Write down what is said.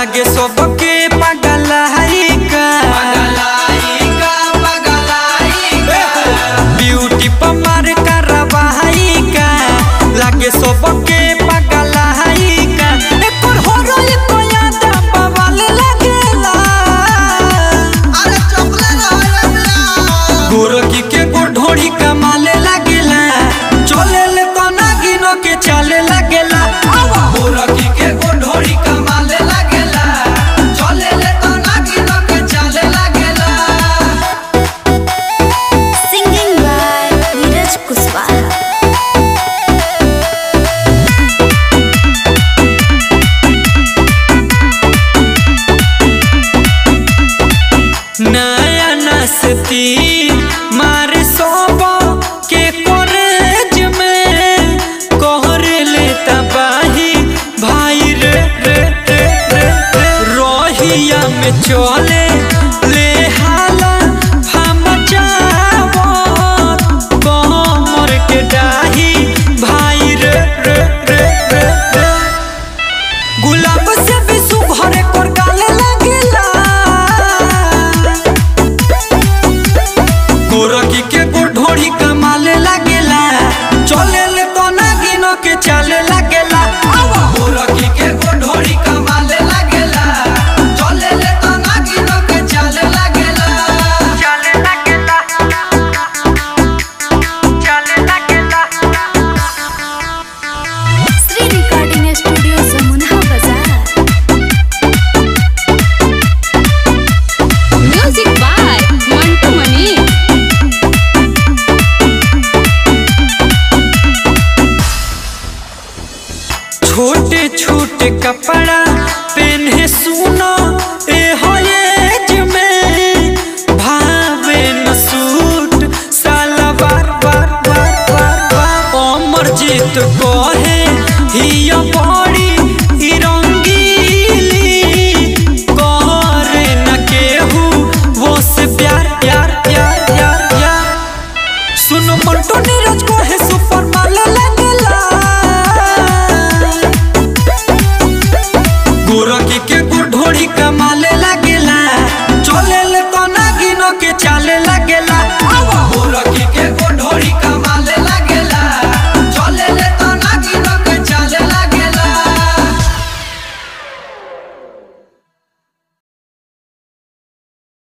लागे सबके पगलाई का ब्यूटी पर मार करवाई का लागे सबके पगलाई का एकर होरो एको याद बवाल लगेला गोरकी के गोढोड़ी कमाले लागेला चले ले तो नागिनो के चले लागेला गोरकी के गोढोड़ी कमाले लागेला चले ले तो नागिनो के चले लागेला Singing by Neeraj Kuswaha. नया नसती मारे सोबो के कॉलेज में कोहर ले तबाही भाई रे रे रे रे रे रोहिया में चले ले हाला हम जावो कोमर के डाही भाई रे रे रे रे रे गुलाब से भी सुघरे कर गाले लगेला गोरकी के गोढोड़ी कमाले लागेला चले ले तो नागिनो के चले लागेला गोरकी के गोढोड़ी कमाले लागेला चले ले तो नागिनो के चले लागेला चले लागेला चले लागेला Sri Recording Studio Zamunha Bazaar. Music by Mantu Mani. छोटे छोटे कपड़ा पहने सुनो ए हो एज में भावे न सूट साला बार बार बार बार बार अमर जीत कहे हिया बड़ी ई रंगीली करे न केहू वो से प्यार प्यार प्यार प्यार प्यार सुनो मंटो नीरज को है सुपर माले लगेला गोरकी के गुढोड़ी कमाले लागेला चले ले तो नागिनो के